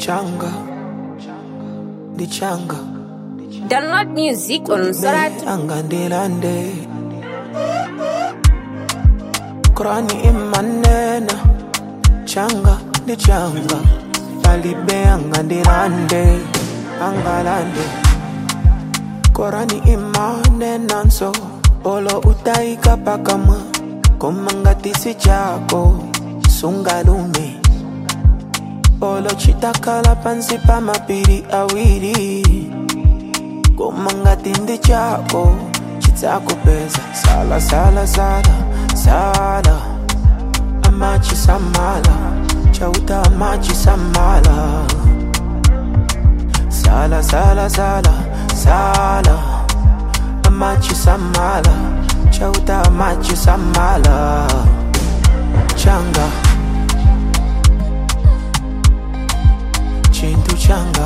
changa ndi changa Download music on Soratu. anga ndilande Qurani imanena changa ndi changa palibe anga ndilande angalande Qurani imanena nso olo utaika pakamwa komangatisi chako sungalume olo chitakala pansi pa mapiri awiri komangatindi chako chitakupeza sala sala sala sala amachi samala chauta amachi samala sala sala sala sala amachi samala chauta amachi samala changa chintu changa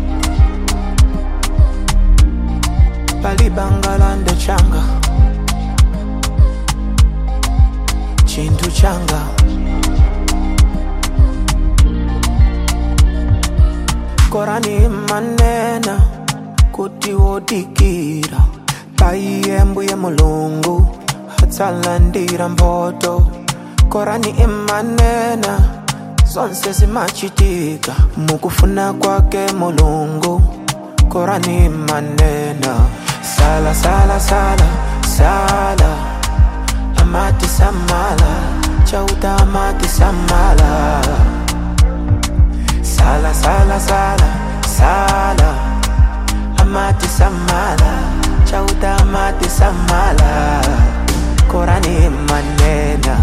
palibangalande changa chintu changa korani manena kuti wodikira paiyembuye mulungu hatsalandira mboto korani imanena zonse zimachitika mukufuna kwake mulungu korani manena sala sala sala sala amati samala chauta amati samala sala sala sala sala amati samala chauta amati samala korani manena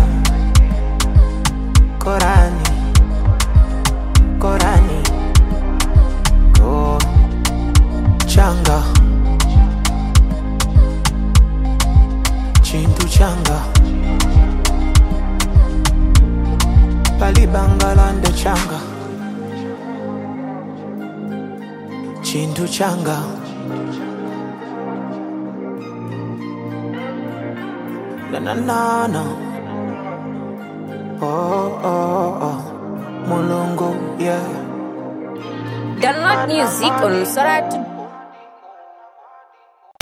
korani korani ko changa chintu changa palibangalande changa chintu changa na na na na oh oh oh mulungu yeah Download music on Soratu.